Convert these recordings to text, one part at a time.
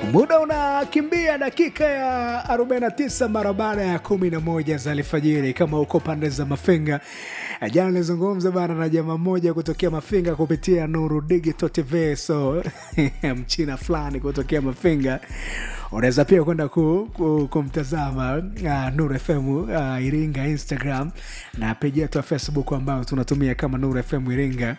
Muda unakimbia dakika ya 49 mara baada ya 11 za alfajiri. Kama uko pande za Mafinga, jana nilizungumza bana na jamaa mmoja kutokea Mafinga kupitia Nuru Digital TV, so mchina fulani kutokea Mafinga unaweza pia kwenda ku, ku, kumtazama uh, Nuru FM uh, Iringa Instagram na peji yetu ya Facebook ambayo tunatumia kama Nuru FM Iringa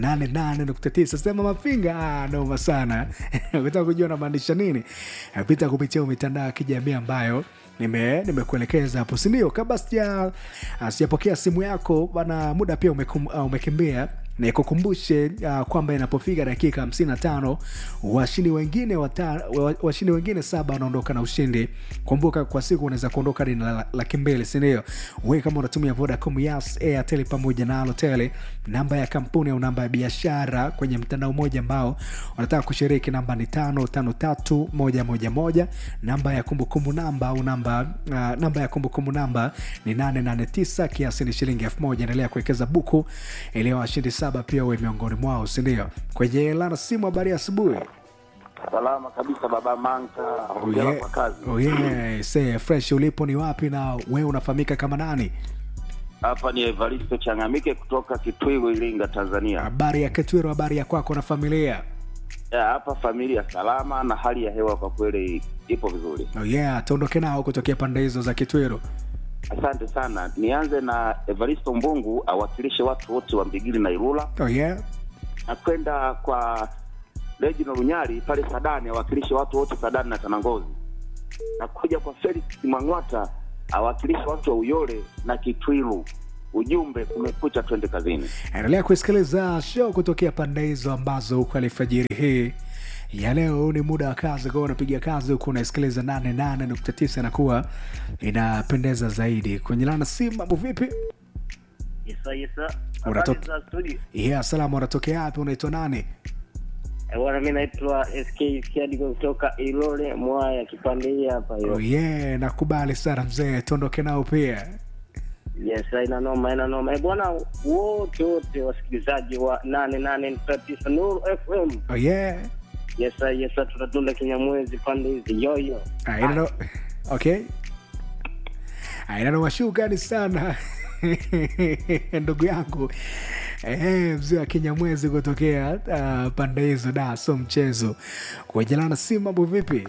88.9. Sema Mafinga, ah, noma sana ukitaka kujua namaanisha nini, pita kupitia mitandao ya kijamii ambayo nime nimekuelekeza hapo, sindio? Kabla sija sijapokea simu yako bana, muda pia umekum, uh, umekimbia nikukumbushe uh, kwamba inapofika dakika 55 washindi wengine wata, washindi wengine saba wanaondoka na ushindi. Kumbuka kwa siku unaweza kuondoka hadi na laki mbili, sindio? We kama unatumia Vodacom, Yas, Airtel pamoja na Halotel, namba ya kampuni au namba ya biashara kwenye mtandao mmoja ambao unataka kushiriki, namba ni tano tano tatu moja moja moja. Namba ya kumbukumbu namba au namba uh, namba ya kumbukumbu namba ni 889 kiasi ni shilingi elfu moja. Endelea kuwekeza buku ili washindi saba pia uwe miongoni mwao, sindio? Kwenye lana simu, habari ya asubuhi. Salama kabisa baba Manka, Oh hongera yeah. kwa kazi. Oh yeah. Say, fresh ulipo ni wapi na wewe unafahamika kama nani? Hapa ni Evaristo Changamike kutoka Kitwigo, Iringa, Tanzania. Habari ya Ketwiro, habari ya kwako na familia? Ya, hapa familia salama na hali ya hewa kwa kweli ipo vizuri. Oh yeah, tuondoke nao kutokea pande hizo za Kitwiro. Asante sana. Nianze na Evaristo Mbungu awakilishe watu wote wa Mbigili na Ilula, Oh yeah. na kwenda kwa Reginald Lunyali pale Sadani awakilishe watu wote Sadani na Tanangozi, na kuja kwa Felix Mwang'wata awakilishe watu wa Uyole na Kitwiru. Ujumbe kumekucha, twende kazini. Endelea kusikiliza show kutokea pande hizo ambazo huko alfajiri hii ya leo ni muda wa kazi kwao, unapiga kazi huku unasikiliza 88.9 inakuwa inapendeza zaidi. Kwenye lana simu, mambo vipi? Yesa yesa. Unato- Habari za studio. Yeah, salamu, unatokea wapi? Unaitwa nani? Eh, Bwana mimi naitwa SK Siadigo kutoka Ilole Mwaya kipande hii hapa Oh hiyo. yeah, nakubali sana mzee, tuondoke nao pia. Yes, ina noma ina noma. Eh, bwana wote wote wasikilizaji wa 88.9 Nuru FM. Oh yeah. Yes, yes, tunatunda Kinyamwezi pande hizi yoyo. Ah, ina no... okay. Ah, ina noma shukrani sana ndugu yangu eh, mzee wa Kinyamwezi kutokea uh, pande hizo, da so mchezo. Kuejelana simu, mambo vipi?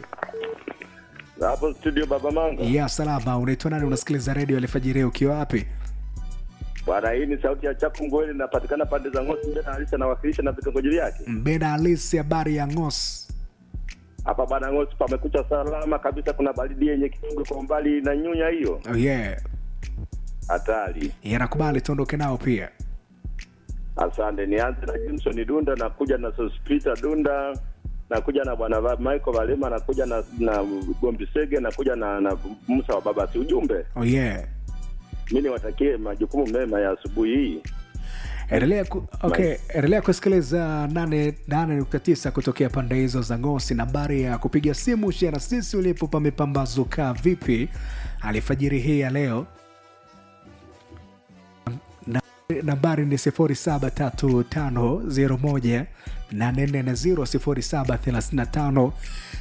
hapo studio baba manga Ya salama, unaitwa nani? Unasikiliza redio alfajiri ukiwa wapi? bwana hii ni sauti ya chaku ngweli inapatikana pande za ngosi mbena halisi anawakilisha na vitongoji vyake Mbena halisi, habari ya Ngos. hapa bwana ngosi pamekucha salama kabisa kuna baridi yenye kifungo kwa umbali na nyunya hiyo Oh yeah. hatari Yanakubali tuondoke nao pia. asante nianze na jimson dunda nakuja na sospita dunda nakuja na bwana Va- michael valema nakuja na na gombi sege nakuja na, na musa wa babasi ujumbe Oh yeah. mi niwatakie majukumu mema ya asubuhi hii endelea ku, okay, endelea kusikiliza 89 kutokea pande hizo za ngosi nambari ya kupiga simu shia na sisi ulipo pamepambazuka vipi alifajiri hii ya leo Na- nambari ni 073501 840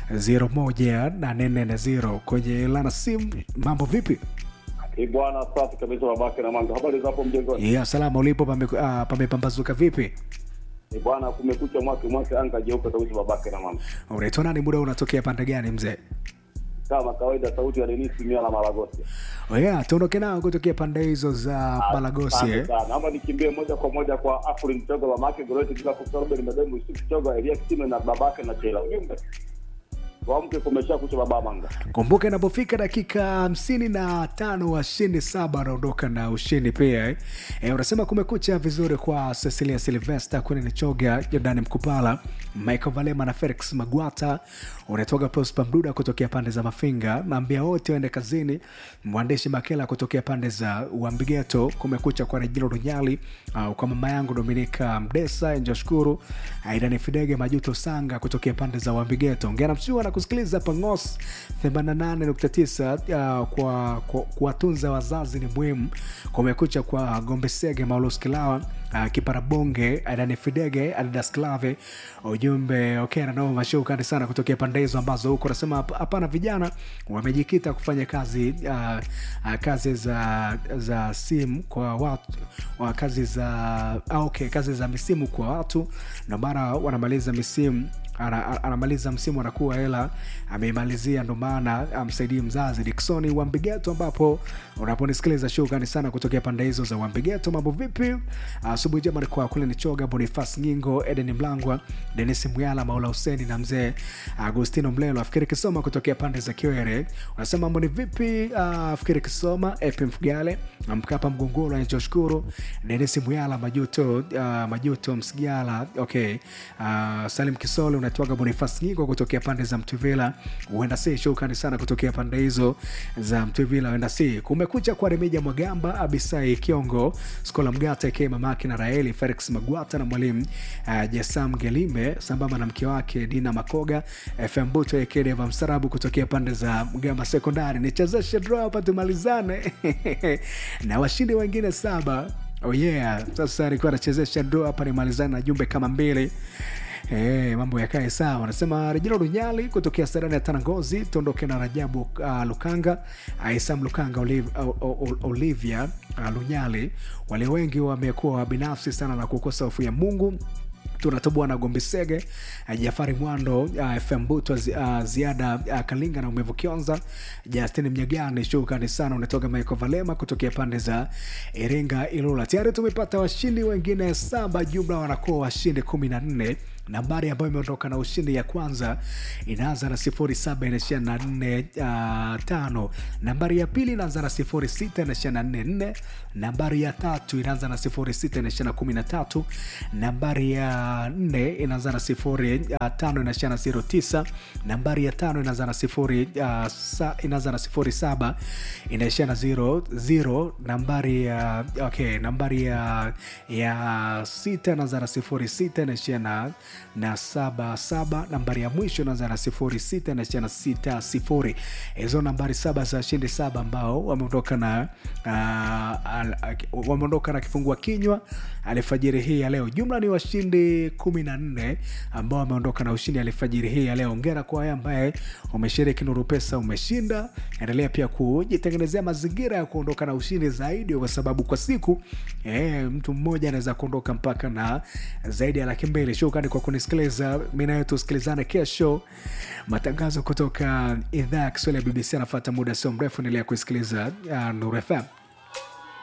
073501 kwenye lana simu mambo vipi bwana safi kabisa babake na manga habari zapo mjengoni ya salama ulipo pame- ah, pamepambazuka vipi Eh, bwana kumekucha mwake mwake anga jeupe kabisa babake na mama unaitwa nani muda unatokea pande gani mzee kama kawaida sauti ya denisi mia na maragosi Oh yeah, tuondoke nao kutokea pande hizo za Malagosi eh? naomba nikimbie moja kwa moja kwa afri mchogo mamake goreti bila kusorobeni mademu yusuf chogo elia kitime na babake na chela ujumbe wamke kumesha kucha baba manga Kumbuka inapofika dakika hamsini na tano washindi saba wanaondoka na ushindi pia eh? Eh, unasema kumekucha vizuri kwa Cecilia Silvester, Queen Choga, Jordani Mkupala, Michael Valema na Felix Magwata. Unatoka Prosper Mduda kutokea pande za Mafinga, naambia wote waende kazini. Mwandishi Makela kutokea pande za Uambigeto, kumekucha kwa Rejino Runyali, uh, kwa mama yangu Dominika Mdesa, Njoshukuru, Aidani Fidege, Majuto Sanga kutokea pande za Uambigeto. Ongea na mshua na kusikiliza pangos 88.9 uh, kwa kwa- kuwatunza wazazi ni muhimu kumekucha kwa gombesege maulos kilawa uh, kiparabonge adani fidege adidas clave ujumbe okay nanao mashukani sana kutokea pande hizo ambazo huko nasema hap- hapana vijana wamejikita kufanya kazi uh, uh, kazi za za simu kwa watu wa kazi za ah, okay kazi za misimu kwa watu ndio maana wanamaliza misimu ana- ana- anamaliza msimu anakuwa hela ameimalizia ndo maana amsaidii mzazi diksoni wambigeto ambapo unaponisikiliza shukrani sana kutokea pande hizo za wambigeto mambo vipi asubuhi jema kwa kule ni choga bonifas nyingo eden mlangwa denis mwyala maula huseni na mzee agustino mlelo afikiri kisoma kutokea pande za kiwere unasema mambo ni vipi Ah, afikiri kisoma ep mfugale mkapa mgongoro anachoshukuru denis mwyala majuto uh, majuto msigala okay uh, salim kisole unatwaga bonifas nyingo kutokea pande za mtuvila huenda si shukrani sana kutokea pande hizo za mtuvila huenda si kumekucha kwa remija mwagamba abisai kiongo skola mgata ke mamake na raeli felix magwata na mwalimu uh, jesam gelime sambamba na mke wake dina makoga fm buto ekedeva msarabu kutokea pande za mgamba sekondari nichezeshe draw hapa tumalizane na washindi wengine saba oh yeah sasa alikuwa anachezesha draw hapa nimalizane na jumbe kama mbili Hey, mambo yakae sawa anasema rejina runyali kutokea sarani ya tanangozi tuondoke na rajabu uh, lukanga aisam lukanga Oliv, o, o, o, olivia uh, lunyali wale wengi wamekuwa binafsi sana na kukosa hofu ya mungu tunatoboa na gombisege uh, jafari mwando uh, fm buto zi, uh, ziada uh, kalinga na umevu kionza justin mnyagani shukrani sana unatoka michael valema kutokea pande za iringa ilula tayari tumepata washindi wengine saba jumla wanakuwa washindi kumi na nne nambari ambayo imeondoka na ushindi ya kwanza inaanza na sifuri saba inaishia na nne uh, tano nambari ya pili inaanza na sifuri sita inaishia na nne nne nambari ya tatu inaanza na sifuri sita inaishia na kumi na tatu nambari ya nne inaanza na sifuri uh, tano inaishia na zero tisa nambari ya tano inaanza na sifuri uh, sa, inaanza na sifuri saba inaishia na zero zero nambari ya okay nambari ya ya sita inaanza na sifuri sita inaishia na na saba saba nambari ya mwisho inaanza na sifuri sita inaishia na sita sifuri hizo nambari saba za shindi saba ambao wameondoka na uh, al- ak- wameondoka na kifungua kinywa alfajiri hii ya leo jumla ni washindi kumi na nne ambao wameondoka na ushindi alfajiri hii ya leo ongera kwa wale ambaye umeshiriki nuru pesa umeshinda endelea pia kujitengenezea mazingira ya kuondoka na ushindi zaidi kwa sababu kwa siku eh, mtu mmoja anaweza kuondoka mpaka na zaidi ya laki mbili shukrani kwa kunisikiliza mi nayo tusikilizane kesho matangazo kutoka idhaa ya kiswahili ya bbc anafata muda sio mrefu endelea kusikiliza uh, nuru fm